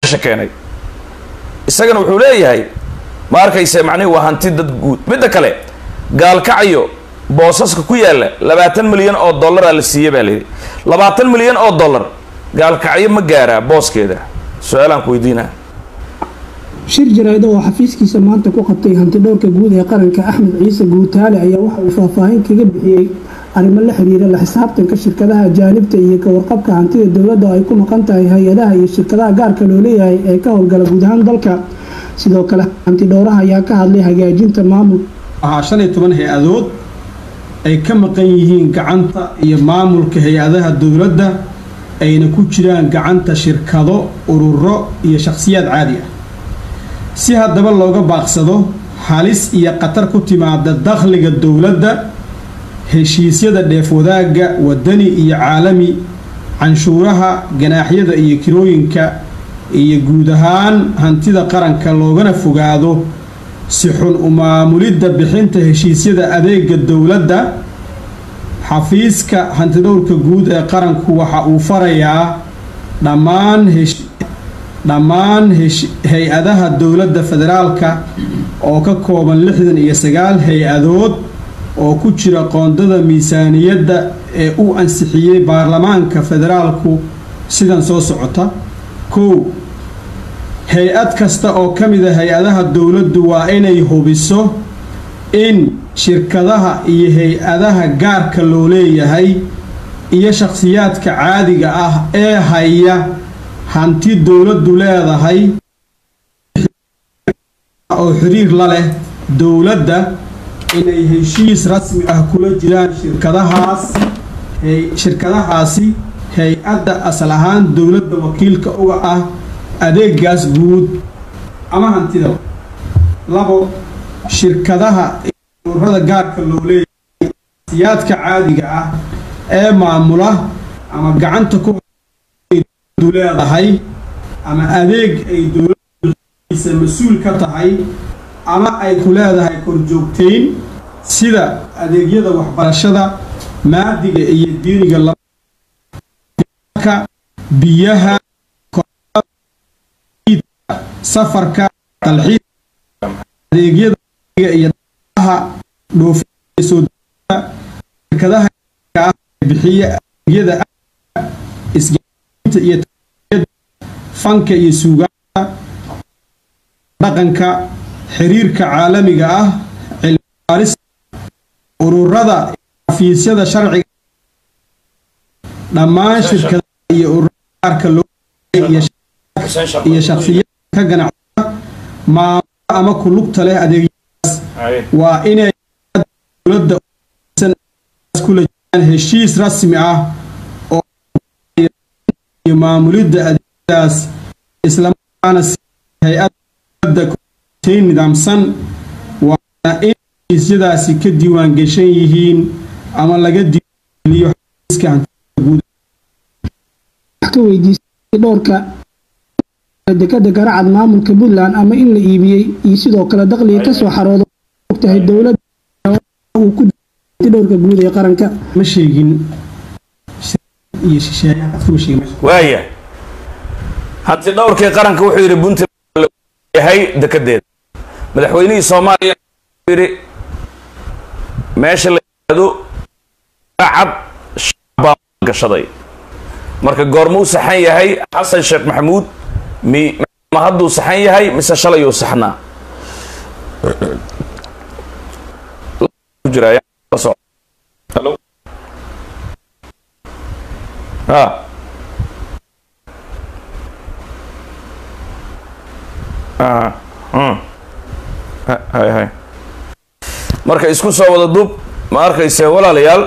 meesha keenay isagana wuxuu leeyahay ma arkayse macnihi waa hanti dad guud midda kale gaalkacyo boosaska ku yaalla labaatan milyan oo dollaraa la siiye baa layidhi labaatan milyan oo dollar gaalkacyo ma gaaraa booskeeda su-aalaan ku weydiinaa shir jaraa'id oo xafiiskiisa maanta ku qabtay hantidhowrka guud ee qaranka axmed ciise guutaale ayaa waxa uu faahfaahin kaga bixiyey arrimo la xiriira la xisaabtanka shirkadaha ajaanibta iyo ka warqabka hantida dowladda oo ay ku maqan tahay hay-adaha iyo shirkadaha gaarka loo leeyahay ee ka howlgala guud ahaan dalka sidoo kale hantidhowraha ayaa ka hadlay hagaajinta maamul waxaa shan iyo toban hay-adood ay ka maqan yihiin gacanta iyo maamulka hay-adaha dowladda ayna ku jiraan gacanta shirkado ururo iyo shakhsiyaad caadi ah si haddaba looga baaqsado halis iyo khatar ku timaada dakhliga dowladda heshiisyada dheef wadaagga wadani iyo caalami canshuuraha ganaaxyada iyo kirooyinka iyo guud ahaan hantida qaranka loogana fogaado si xun u maamulidda bixinta heshiisyada adeega dowladda xafiiska hantidhowrka guud ee qaranku waxa uu farayaa dhammaan dhammaan hay-adaha dowladda federaalka oo ka kooban lixdan iyo sagaal hay-adood oo ku jira qoondada miisaaniyadda ee uu ansixiyey baarlamaanka federaalku sidan soo socota kow hay-ad kasta oo ka mid a hay-adaha dowladdu waa inay hubiso in shirkadaha iyo hay-adaha gaarka loo leeyahay iyo shakhsiyaadka caadiga ah ee haya hanti dowladdu leedahay oo xiriir la leh dowladda inay heshiis rasmi ah kula jiraan shirkadahaas shirkadahaasi hay-adda asal ahaan dowladda wakiilka uga ah adeegaas guud ama hantida labo shirkadaha ururada gaarka loo leeyahay siyaadka caadiga ah ee maamula ama gacanta ku leedahay ama adeeg ay dowladisa mas-uul ka tahay ama ay ku leedahay korjoogtayn sida adeegyada waxbarashada maadiga iyo diiniga biyaha safarka dalxiis adeegyada iyo dhaha dhoofinsoo shirkadaha bixiya adeegyada isgainta iyo fanka iyo suugaanta dhaqanka xiriirka caalamiga ah cilmibaaris ururada xafiisyada sharciga dhammaan shirkadaha iyo ururada gaarka loo iyo shakhsiyada ka ganacsada maamula ama ku lugta leh adeegyadaas waa inay dowladda kula jiraan heshiis rasmi ah oo iyo maamulidda adeegyadaas islamarkaana si hay-adda dowladda nidaamsan waana in heshiisyadaasi ka diiwaan gashan yihiin ama laga diiwaangeliyo xafiiska hantida guud ka weydiisay dhowrka dekada garacad maamulka puntland ama in la iibiyey iyo sidoo kale dakhliga kasoo xarooda ogtahay dowladda uu ku dhowrka guud ee qaranka ma sheegin iyo shisheeyaha waaya hanti dhowrkii qaranka wuxuu yidhi puntland yahay dekedeeda madaxweynihii soomaaliya yidhi meesha la yidhaahdo garacad shabbaa gashaday marka goormuu saxan yahay xasan sheekh maxamuud mi ma hadduu saxan yahay mise shalayuu saxnaa marka isku soo wada duub ma arkayse walaalayaal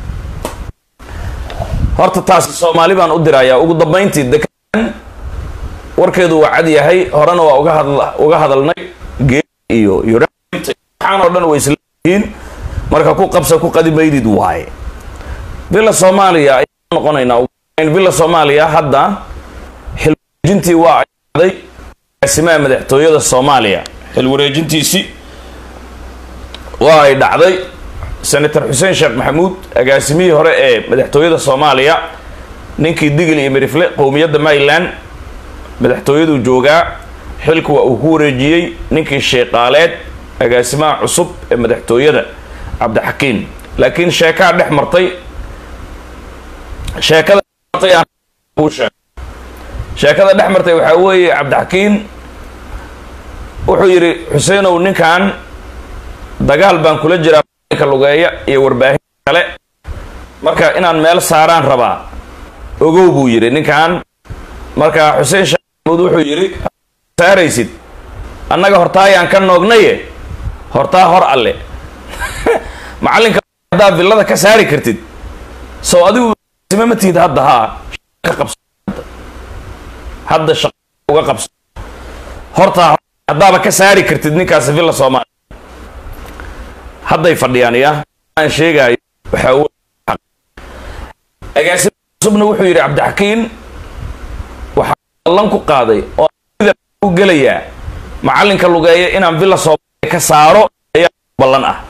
horta taasi soomaali baan u dirayaa ugu dambayntii dekan warkeedu waa cad yahay horena waa uga hadla uga hadalnay gee iyo waxaan oo dhan way isleeyihiin marka ku qabsa ku qadi maydid waaye villa soomaaliya ayaan noqonaynaa villa soomaaliya hadda xilwareejintii waa ayday agaasimaha madaxtooyada soomaaliya xilwareejintiisii waa ay dhacday senator xuseen sheekh maxamuud agaasimihii hore ee madaxtooyada soomaaliya ninkii digil iyo mirifle qowmiyadda maryland madaxtooyaduu joogaa xilku waa uu ku wareejiyey ninkii sheeqaaleed agaasimaha cusub ee madaxtooyada cabdixakiin laakiin sheekaa dhex martay sheekada martay aan kuu sheeg sheekada dhex martay waxaa weeye cabdixakiin wuxuu yidhi xuseenow ninkan dagaal baan kula jiraa ka lugeeya iyo warbaahin kale marka inaan meel saaraan rabaa ogow buu yidhi ninkan marka xuseen sheekh maxamuud wuxuu yidhi saaraysid annaga hortaayaan ka noognaye hortaa hor alle macallinka haddaa villada ka saari kartid sow adigu sime ma tihid hadda haa ka qabso hadda shaqo uga qabso hortaa haddaaba ka saari kartid ninkaasi villa soomaaliya hadday fadhiyaan ya aan sheegaayo waxaa wey agaasima cusubna wuxuu yidhi cabdixakiin waxaa ballan ku qaaday oo u gelayaa macallinka lugeeya inaan villa soomaaliya ka saaro ayaa ballan ah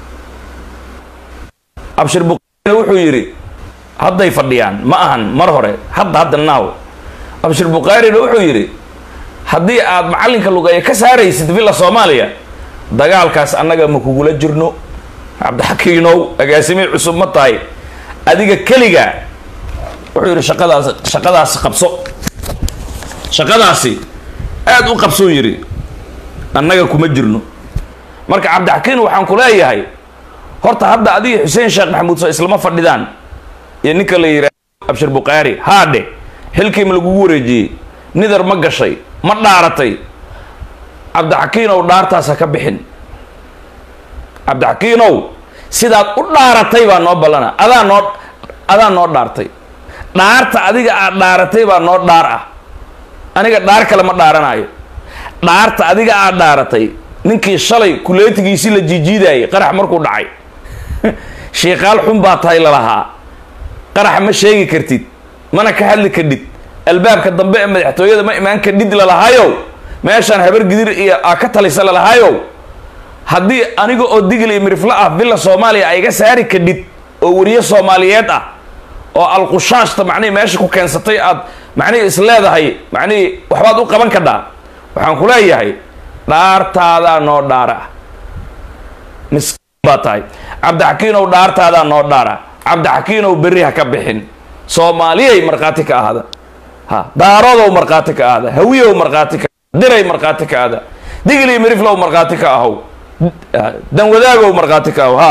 abshir buqaarina wuxuu yidhi hadday fadhiyaan ma ahan mar hore hadda hadda naaw abshir bukhaarina wuxuu yidhi haddii aad macallinka lugeeya ka saaraysid villa soomaaliya dagaalkaas annaga ma kugula jirno cabdixakiinow agaasimihii cusub ma tahay adiga keliga wuxuu yidhi shaqadaas shaqadaasi qabso shaqadaasi aada u qabsuu yidhi annaga kuma jirno marka cabdixakiin waxaan ku leeyahay horta hadda adiga xuseen sheekh maxamuud soo islama fadhidaan iyo ninka la yidhaah abshir bukhaari haadhe xilkii ma lagugu wareejiyey nidar ma gashay ma dhaaratay cabdixakiinow dhaartaasa ka bixin cabdixakiinow sidaad u dhaaratay baa noo ballana adaa noo adaa noo dhaartay dhaarta adiga aad dhaaratay baa noo dhaar ah aniga dhaar kale ma dhaaranaayo dhaarta adiga aad dhaaratay ninkii shalay kuleetigiisii la jiijiidayay qarax markuu dhacay shiikaal xun baa tahay lalahaa qarax ma sheegi kartid mana ka hadli kadhid albaabka dambe ee madaxtooyada ma imaan kadhid lalahaayow meeshaan habar gidir iyo aa ka talisa lalahaayow haddii aniga oo digil iyo miriflo ah villa soomaaliya ay iga saari kadhid oo weriye soomaaliyeed ah oo alqushaashta macnihii meesha ku keensatay aad macnihii is leedahay macnihii waxbaad u qaban kadhaa waxaan ku leeyahay dhaartaadaa noo dhaara miskiin baa tahay cabdixakiinow dhaartaadaa noo dhaara cabdixakiinow berri ha ka bixin soomaaliyay markhaati ka ahada ha daarodow markhaati ka ahada hawiyow markhaati ka diray markhaati ka ahda digli miriflow markhaati ka ahow danwadaagow markhaati ka ahow ha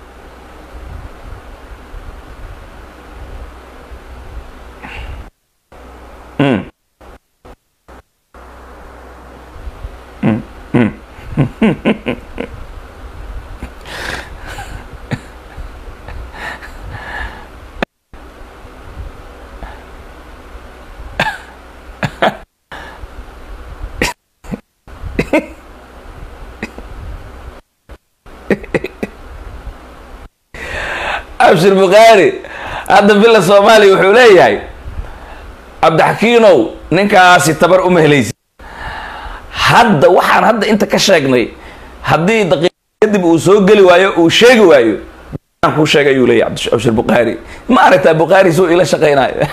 Mm. Mm, mm. abshir bukhaari hadda villa soomaaliya wuxuu leeyahay cabdixakiinow ninkaasi tabar uma helaysid hadda waxaan hadda inta ka sheegnay haddii daqiiq kadib uu soo geli waayo uu sheegi waayo aan kuu sheegay ayuu leeyahy abdi- abshir bukhaari ma aragtaa bukhaari suu ila shaqaynayo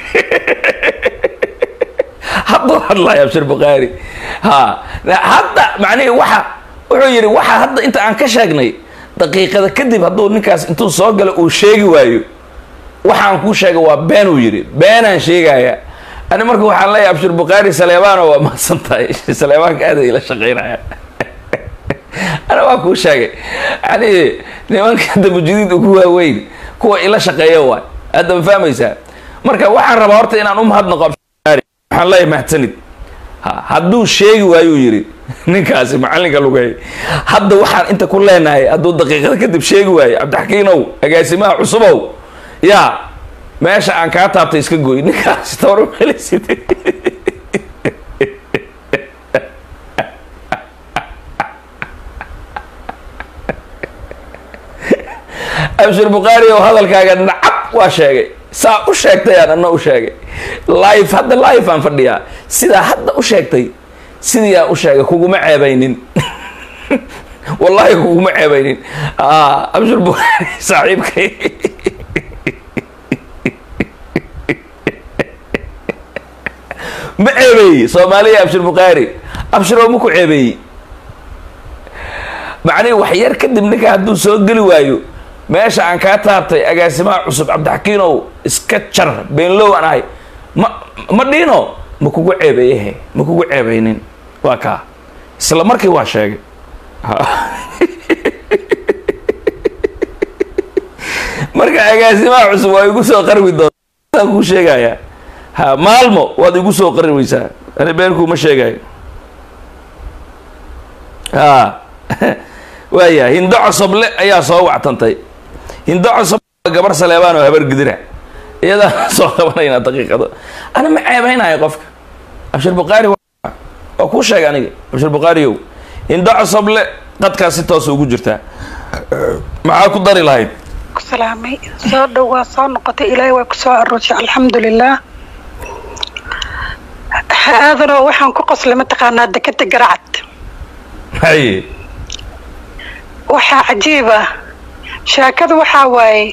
hadduu hadlayo abshir bukhaari ha hadda macnihii waxa wuxuu yidhi waxa hadda inta aan ka sheegnay daqiiqada kadib hadduu ninkaas intuu soo galo uu sheegi waayo waxaan kuu sheegay waa been uu yidhi beenaan sheegaya ani marka waxaan leeyahay abshir bukhaari saleebaano waa mahadsan tahay saleebaanka aada ila shaqaynaya ana waa kuu sheegay yani nimanka hadda mujidiid ugu waaweyn kuwa ila shaqeeya waay hadda ma fahmaysaa marka waxaan rabaa horta inaan u mahadnaqo abshir bukhaari waxaan leeyahay mahadsanid ha hadduu sheegi waayuu yidhi ninkaasi macallinka lugay hadda waxaan inta ku leenahay hadduu daqiiqada kadib sheegi waayo cabdixakiinow agaasimaha cusubow yaa meesha aan kaa taabtay iska gooy ninkaasi tabar u helaysid abshir bukhaari oo hadalkaaga nacab waa sheegay saa u sheegtay aan ana u sheegay live hadda live aan fadhiyaa sidaa hadda u sheegtay sidii aan u sheegay kuguma ceebaynin wallahi kuguma ceebaynin Ah, abshir bukhaari saaxiibkay ma ceebeeyey soomaaliya abshir bukhaari abshiroo ma ku ceebeeyey macnihi wax yar kadib ninka hadduu soo geli waayo meesha aan kaa taabtay agaasimaha cusub cabdixakiinow iska jar beenlow aan ahay ma ma dhiino ma kugu ceebeeyehe ma kugu ceebeynin waa kaa isla markii waa sheegay marka agaasimaha cusub waa igu soo qarwi doontaan kuu sheegayaa ha maalmo waad igu soo qari weysaa ani beenkuuma sheegayo ha waaya hindo cosoble ayaa soo wactantay hindo cosoble gabar saleebaan oo habar gidira iyadaa soo qabanayna daqiiqado ana ma ceebeynayo qofka abshir bukhaari waa kuu sheegay aniga abshir bukhaariyow hindo cosoble qadkaas si toosa ugu jirtaa maxaa ku dari lahayd salaamay soo dhow waa soo noqotay ilaahay waa kusoo aroosay alxamdulilah aadanoo waxaan ku qoslay mataqaanaa dekeda garacad haye waxaa cajiib ah sheekada waxaa waaye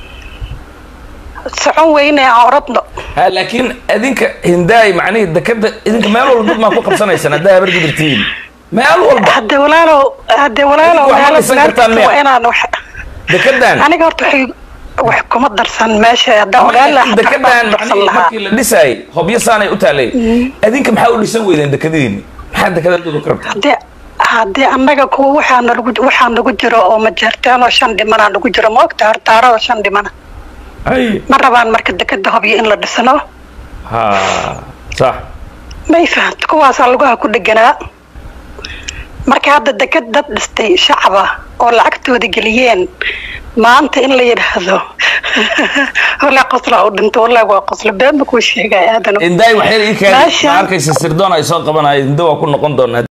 socon weyne aan oradno ha laakiin idinka hindaay macnihii dekeda idinka meel walba dad maa ku qabsanaysaan haddaa habar gidirtihiin meel walba hadde walaalow hadde walaalow Idinku wax ma meelo dhisan kartaan meel miya? waa inaan wax dekedan aniga horta waxay wax kuma darsan meesha haddaan ogaan lahaa xataa dekedan waxbaan darsan macnihii lahaa markii la dhisaayay hobyo saanay u taalay idinka maxaa u dhisan weydeen dekadihiini maxaa dekadadooda ka rabta haddii haddii annaga kuwa waxaa nagu waxaa nagu jiro oo majeertaan oo shan dhimanaa nagu jiro maogta hortaaro oo shan dhimana haye ma rabaan marka dekeda hobyo in la dhisno ha sax may fahamta kuwaasaa lugaha ku dheganaa marka hadda deked dad dhistay shacaba oo lacagtooda geliyeen maanta in la yidhaahdo walaa qosla u dhinto walaa waa qoslo been ma kuu sheegay aadano indaay waxyar ii kaadi Meeshan- ma arkaysa sirdoon ay soo qabanaya hinda waa ku noqon doonaa